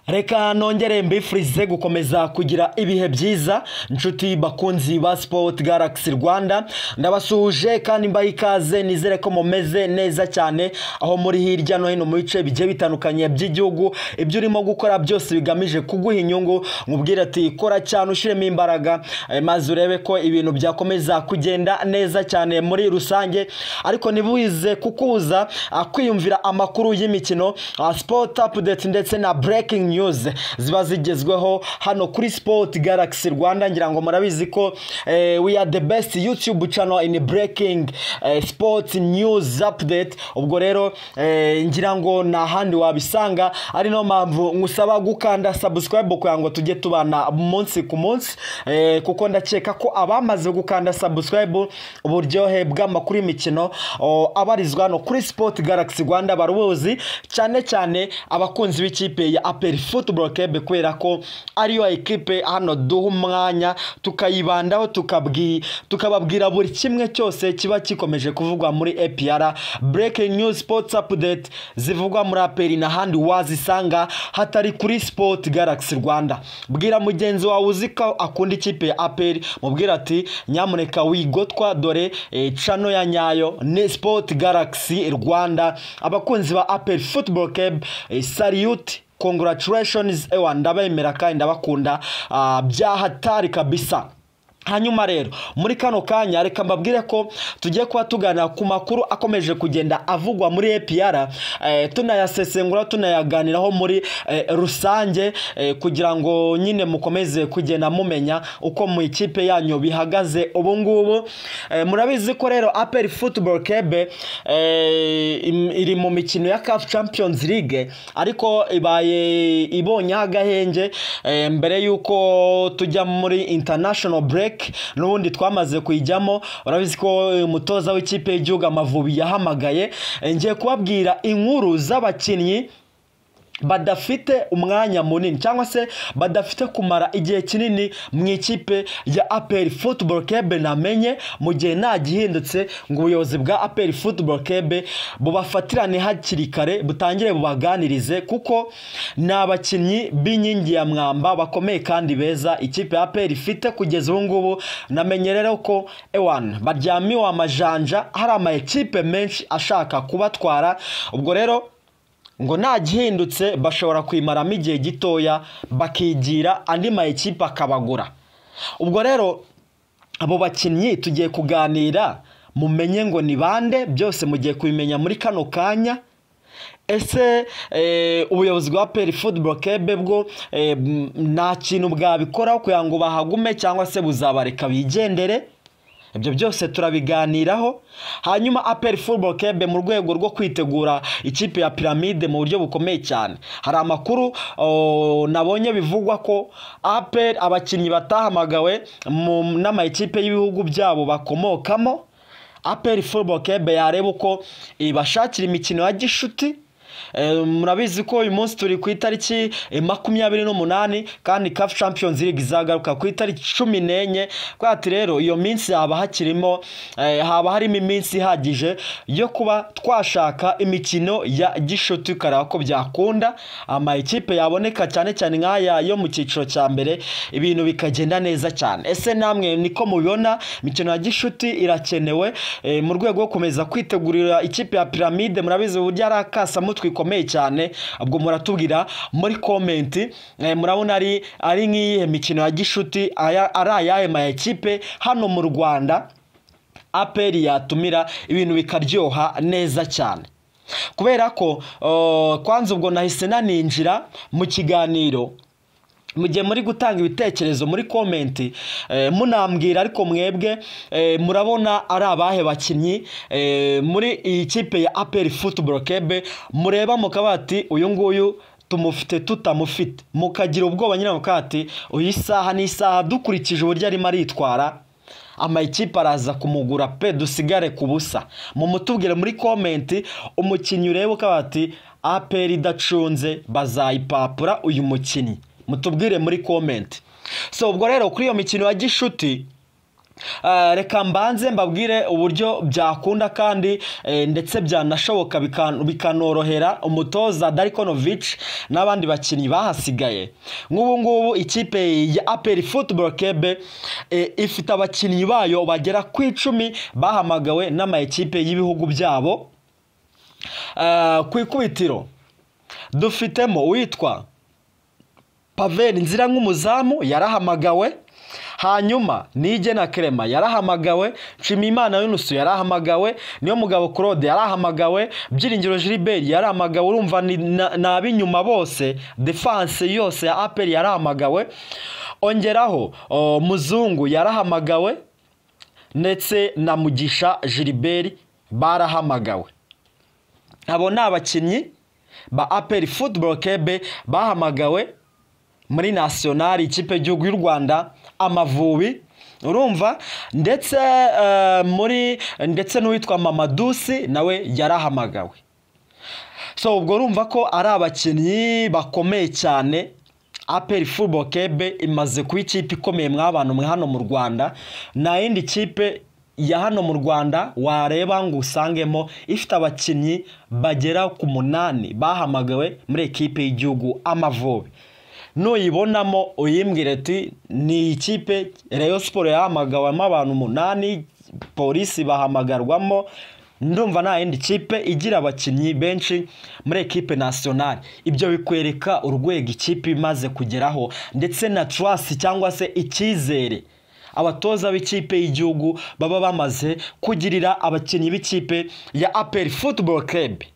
reka nongere mbifurize gukomeza kugira ibihe byiza inshuti bakunzi ba sipoti garagisi rwanda ndabasuhuje kandi mbaha ikaze nizere ko mumeze neza cyane aho muri hirya no hino mu bice bigiye bitandukanye by'igihugu ibyo urimo gukora byose bigamije kuguha inyungu mubwire ati kora cyane ushyiremo imbaraga eh, maze urebe ko ibintu byakomeza kugenda neza cyane muri rusange ariko ntibuze kukubuza ah, kwiyumvira amakuru y'imikino ah, sport update ndetse na breaking news ziba zigezweho hano kuri sport galaxy rwanda ngira ngo murabizi ko eh, we are the best youtube channel in breaking eh, sport news update ubwo rero eh, ngira ngo nta handi wabisanga ari no mpamvu nkusaba gukanda subscribe kugira ngo tujye tubana munsi ku munsi eh, kuko ndakeka ko abamaze gukanda subscribe uburyohe bw'amakuru y'imikino o, abarizwa hano kuri sport galaxy rwanda barubuzi cyane cyane abakunzi b'ikipe ya aperi football club kubera ko ariyo ekipe hano duha umwanya tukayibandaho tukabwi tukababwira buri kimwe cyose kiba gikomeje kuvugwa muri APR breaking news sports update zivugwa muri aperi n'ahandi wazisanga hatari kuri sport galaxy rwanda bwira mugenzi wawe uzi ko akunda ikipe ya aperi mubwira ati nyamuneka wigotwa dore eh, cano ya nyayo ni sport galaxy rwanda abakunzi ba aperi football club eh, salute congratulations ewa ndabemera kandi ndabakunda ah, byahatari kabisa hanyuma rero muri kano kanya reka mbabwire ko tugiye kuba tuganira ku makuru akomeje kugenda avugwa muri APR eh, tunayasesengura tunayaganiraho muri eh, rusange eh, kugira ngo nyine mukomeze kugenda mumenya uko mu ikipe yanyu bihagaze ubu ngubu eh, murabizi ko rero APR Football Club eh, im- iri mu mikino ya CAF Champions League ariko ibaye ibonyeho agahenge eh, mbere y'uko tujya muri international break n'ubundi twamaze kuyijyamo urabizi ko eh, umutoza w'ikipe y'igihugu amavubi yahamagaye Eh, ngiye kubabwira inkuru z'abakinnyi badafite umwanya munini cyangwa se badafite kumara igihe kinini mu ikipe ya aperi football club namenye mu gihe nta gihindutse ngo ubuyobozi bwa aperi football club bubafatirane hakiri kare butangire bubaganirize kuko ni abakinnyi b'inkingi ya mwamba bakomeye kandi beza ikipe ya aperi ifite kugeza ubu ngubu namenye rero ko ewan baryamiwe amajanja hari ama ekipe menshi ashaka kubatwara ubwo rero ngo nta gihindutse bashobora kwimaramo igihe gitoya bakigira andi ma ekipe akabagura ubwo rero abo bakinnyi tugiye kuganira mumenye ngo ni bande byose mugiye kubimenya muri kano kanya ese eh, ubuyobozi bwa peri football kebe bwo eh, m- nta kintu bwabikoraho kugira ngo bahagume cyangwa se buzabareka bigendere ibyo byose turabiganiraho hanyuma aperi football kebe mu rwego rwo kwitegura ikipe ya piramide mu buryo bukomeye cyane hari amakuru o, nabonye bivugwa ko aperi abakinnyi batahamagawe mu- n'amakipe y'ibihugu byabo bakomokamo aperi football kebe yareba uko ibashakira imikino ya gishuti Eh, murabizi ko uyu munsi turi ku itariki eh, makumyabiri n'umunani kandi CAF Champions League izagaruka ku itariki cumi n'enye kubera ati rero iyo minsi haba hakirimo eh, haba harimo iminsi ihagije yo kuba twashaka imikino ya gishuti ukareba ko byakunda amakipe yaboneka cyane cyane nk'aya yo mu cyiciro cya mbere ibintu bikagenda neza cyane ese namwe niko mubibona imikino ya gishuti irakenewe eh, mu rwego rwo gukomeza kwitegurira ikipe ya piramide murabizi uburyo ari akasamutwe ikomeye cyane ubwo muratubwira muri komenti eh, murabona ari ari nk'iyihe mikino ya gishuti aya- ari ayahe ma ekipe hano mu rwanda aperi yatumira ibintu bikaryoha neza cyane kubera ko uh, kwanza ubwo nahise naninjira mu kiganiro mu gihe muri gutanga ibitekerezo muri komenti eh, munambwira ariko mwebwe eh, murabona ari abahe bakinnyi eh, muri iyi kipe ya aperi football club mureba mukaba ati uyu nguyu tumufite tutamufite mukagira ubwoba nyine mukavuga ati uyu isaha ni isaha dukurikije uburyo arimo aritwara amakipe araza kumugura pe dusigare ku busa mumutubwire muri komenti umukinnyi urebe ukaba ati aperi idacunze bazayipapura uyu mukinnyi mutubwire muri komenti so ubwo rero kuri iyo mikino ya gishuti Ah, reka mbanze mbabwire uburyo byakunda kandi eh, ndetse byanashoboka bikan- bikanorohera umutoza Darikonovic n'abandi bakinnyi bahasigaye nk'ubu ngubu ikipe ya APR Football Club eh, ifite abakinnyi bayo bagera ku icumi bahamagawe n'ama ekipe y'ibihugu byabo Ah, ku ikubitiro dufitemo uwitwa paveri nzira nk'umuzamu yarahamagawe hanyuma nige na kerema yarahamagawe nshimiyimana yunusu yarahamagawe niyo mugabo claude yarahamagawe byiringiro gilbert yarahamagawe urumva ni na- ni ab'inyuma bose defanse yose ya aperi yarahamagawe ongeraho o, muzungu yarahamagawe ndetse na mugisha gilbert barahamagawe abo ni abakinnyi ba aperi futuboro kebe bahamagawe muri nasiyonari ikipe y'igihugu y'u rwanda amavubi urumva ndetse eh, muri ndetse n'uwitwa mamadusi nawe yarahamagawe so ubwo urumva ko ari abakinnyi bakomeye cyane aperi futuboro kebe imaze kuba ikipe ikomeye mw'abantu mwe hano mu rwanda nta yindi kipe ya hano mu rwanda wareba ngo usangemo ifite abakinnyi bagera ku munani bahamagawe muri ekipe y'igihugu amavubi nuyibonamo uyimbwire ati ni ikipe reyo siporo yahamagawemo abantu umunani polisi bahamagarwamo ndumva nta yindi kipe igira abakinnyi benshi muri ekipe nasiyonari ibyo bikwereka urwego ikipe imaze kugeraho ndetse na turasi cyangwa se icyizere abatoza b'ikipe y'igihugu baba bamaze kugirira abakinnyi b'ikipe ya aperi futuboro kerebi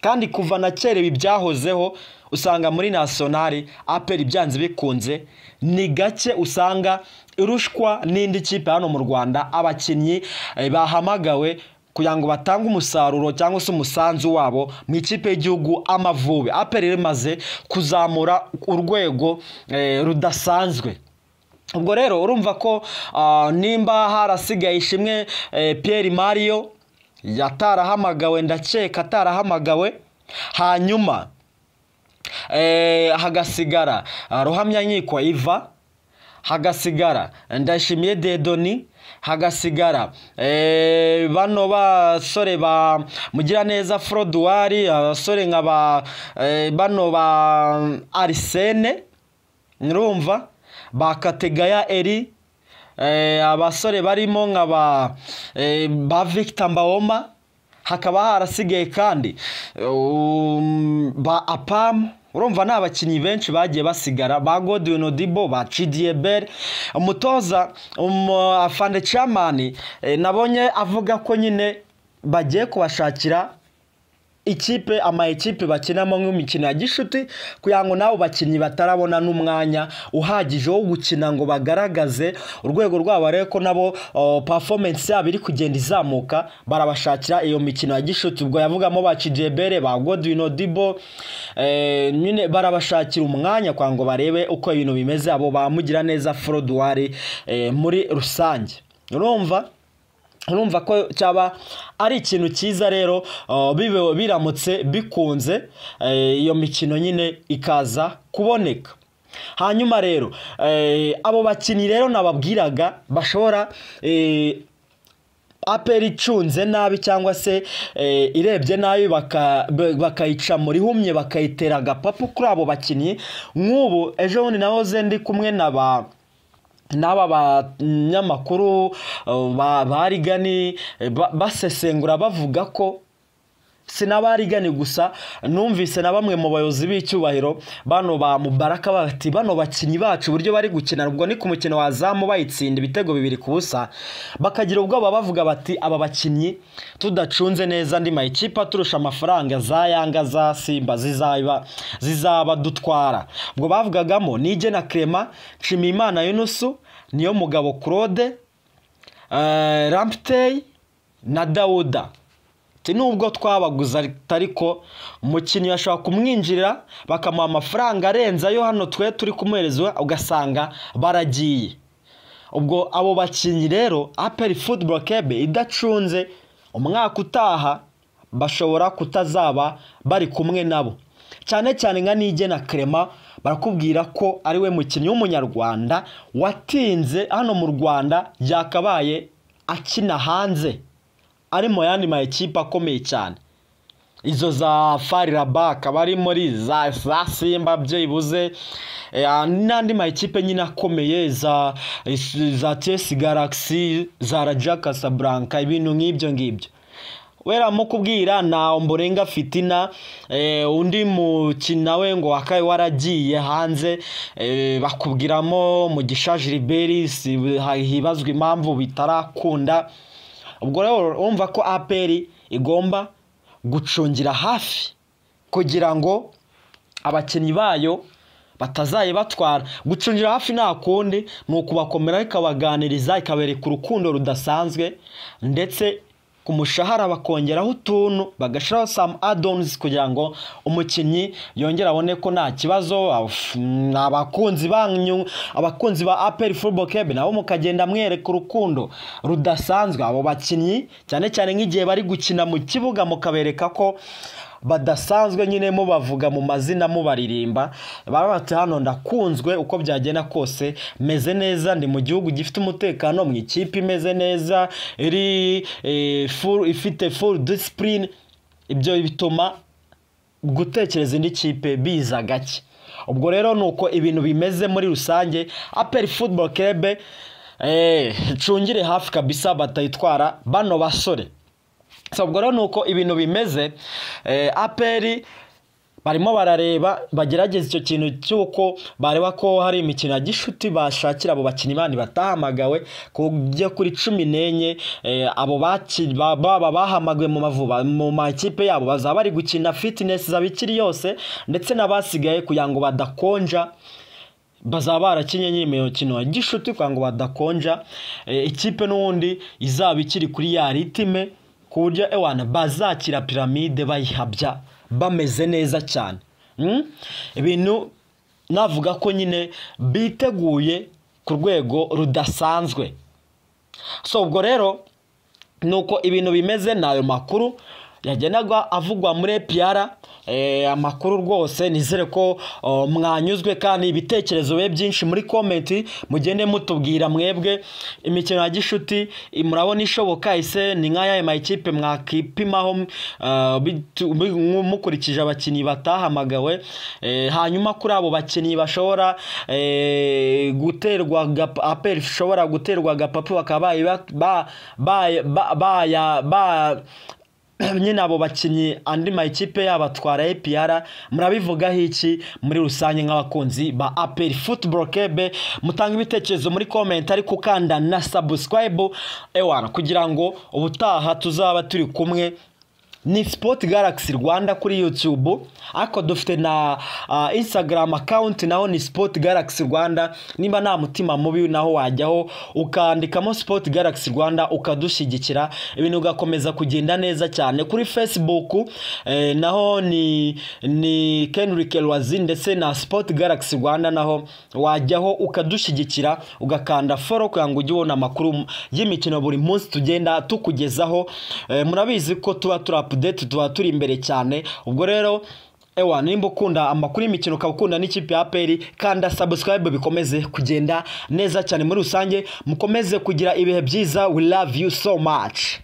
kandi kuva na kera ibi byahozeho usanga muri nasiyonari aperi byanze bikunze ni gake usanga irushwa n'indi kipe hano mu rwanda abakinnyi eh, bahamagawe kugira ngo batange umusaruro cyangwa se umusanzu wabo mu ikipe y'igihugu amavubi aperi rimaze kuzamura urwego eh, rudasanzwe ubwo rero urumva ko ah, nimba harasigaye ishimwe eh, Pierre Mario yatarahamagawe ndakeka atarahamagawe hanyuma eh, hagasigara ah, ruhamyanyikwa iva hagasigara ndashimiye dedoni hagasigara eh, bano basore ba mugiraneza froduwari abasore nka ba eh, bano ba arisene nurumva ba kategaya eri eh, abasore barimo nka ba eh, ba victor mbawoma hakaba harasigaye kandi um, ba apamu urumva ni abakinnyi benshi bagiye basigara ba godwin odibo ba cidiebel umutoza afande camani nabonye avuga ko nyine bagiye kubashakira ikipe ama ekipe bakinamo nk'imikino ya gishuti kugira ngo n'abo bakinnyi batarabona n'umwanya uhagije wo gukina ngo bagaragaze urwego rwabo ariko ko nabo o, performance yabo iri kugenda izamuka barabashakira iyo mikino ya gishuti ubwo yavugamo ba Cijebere ba Godwin Odibo eh, nyine barabashakira umwanya kugira ngo barebe uko ibintu bimeze abo bamugira neza Froduwari eh, muri rusange urumva urumva ko cyaba ari ikintu cyiza rero uh, bibe- biramutse bikunze eh, iyo mikino nyine ikaza kuboneka hanyuma rero eh, abo bakinnyi rero nababwiraga bashobora eh, aperi icunze nabi cyangwa se eh, irebye nabi baka- ba- bakayica muri humye bakayitera agapapu kuri abo bakinnyi nk'ubu ejo bundi nahoze ndi kumwe na ba n'aba banyamakuru uh, ba ba rigani eh, ba- basesengura bavuga ko sinabarigani gusa numvise na bamwe mu bayobozi b'icyubahiro bano ba mubaraka bati bano bakinnyi bacu uburyo bari gukina ubwo ni ku mukino wa zamu bayitsinda ibitego bibiri ku busa bakagira ubwoba bavuga bati aba bakinnyi tudacunze neza andi mayikipe aturusha amafaranga za yanga za simba zizaba zizaba dutwara ubwo bavugagamo nige na clement nshimiyimana yunusu niyo mugabo claude eh, ramptey na dawuda Ati nubwo twabaguze ati ariko umukinnyi bashobora kumwinjirira bakamuha amafaranga arenze ayo hano twe turi kumuhereza ugasanga baragiye ubwo abo bakinnyi rero aperi futuboro kebe idacunze umwaka utaha bashobora kutazaba bari kumwe nabo cyane cyane nka nige na kerema barakubwira ko ari we mukinnyi w'umunyarwanda watinze hano mu rwanda yakabaye akina hanze ari mu yandi ma ekipe akomeye cyane izo za fariraba akaba ari muri za za simba byibuze eh, n'andi ma ekipe nyine akomeye za za chelsea galaxy za raja casablanca ibintu nk'ibyo ngibyo wera mu kubwira na omborenga fitina eh, undi mukina we ngo wakaye waragiye hanze eh, bakubwiramo mugisha gilbert si- hibazwa impamvu bitarakunda ubwo rero urumva ko aperi igomba gucungira hafi kugira ngo abakinnyi bayo batazayibatwara gucungira hafi nta kundi ni ukubakomera ikabaganiriza ikabereka urukundo rudasanzwe ndetse ku mushahara bakongeraho utuntu bagashiraho samu adonizi kugira ngo umukinnyi yongere abone ko nta kibazo af- ni abakunzi banyu abakunzi ba aperi furubo kebe nabo mukagenda mwereka urukundo rudasanzwe abo bakinnyi cyane cyane nk'igihe bari gukina mu kibuga mukabereka ko badasanzwe nyine mubavuga mu mazina mubaririmba baba bati hano ndakunzwe uko byagenda kose meze neza ndi mu gihugu gifite umutekano mu ikipe imeze neza iri eh, full- ifite full discipline ibyo bituma gutekereza indi kipe biza gake ubwo rero ni uko ibintu bimeze muri rusange aperi futuboro kebe icungire hafi kabisa batayitwara bano basore So, ubwo rero ni uko ibintu bimeze eh, aperi barimo barareba bagerageza icyo kintu cy'uko bareba ko hari imikino ya gishuti bashakira abo bakinnyi bandi batahamagawe kujya kuri cumi n'enye eh, abo baki- ba- baba bahamagawe mu mavuba mu makipe yabo bazaba bari gukina fitinesi zabikiri yose ndetse n'abasigaye kugira ngo badakonja bazaba barakinye nyine imikino ya gishuti kugira ngo badakonja Eh, ikipe n'ubundi izaba ikiri kuri ya ritime ku buryo ewana bazakira piramide bayihabya bameze neza cyane Mm? ibintu navuga ko nyine biteguye ku rwego rudasanzwe so ubwo rero ni uko ibintu bimeze ni ayo makuru yagendaga avugwa muri epiyara amakuru rwose nizere ko o, mwanyuzwe kandi ibitekerezo bibe byinshi muri komenti mugende mutubwira mwebwe imikino ya gishuti i- murabona ishoboka ise ni nk'ayaye mayikipe mwakipimaho ah, bitu- bi- mukurikije abakinnyi batahamagawe Eh, hanyuma kuri abo bakinnyi bashobora eh, guterwa agap- aperi ishobora guterwa agapapu bakaba bayi- ba- ba- baya- ba- baya- ba- nyine abo bakinnyi andi makipe yabatwara APR murabivugaho iki muri rusange nk'abakunzi ba aperi futuboro kebe mutanga ibitekerezo muri komenti ariko ukanda na sabusikarayibu ewana kugira ngo ubutaha tuzaba turi kumwe ni Sport Galaxy Rwanda kuri YouTube ariko dufite na uh, Instagram account naho ni Sport Galaxy Rwanda nimba nta mutima mubi naho wajyaho ukandikamo Sport Galaxy Rwanda ukadushyigikira ibintu ugakomeza kugenda neza cyane kuri Facebook eh, naho ni ni Kendrick Lwazi ndetse na Sport Galaxy Rwanda naho wajyaho ukadushyigikira ugakanda follow kugira ngo ujye ubona amakuru y'imikino buri munsi tugenda tukugezaho eh, murabizi ko tuba turi update tuba turi imbere cyane ubwo rero ewa nimba ukunda amakuru y'imikino ukaba ukunda n'ikipe ya aperi kanda subscribe bikomeze kugenda neza cyane muri rusange mukomeze kugira ibihe byiza we love you so much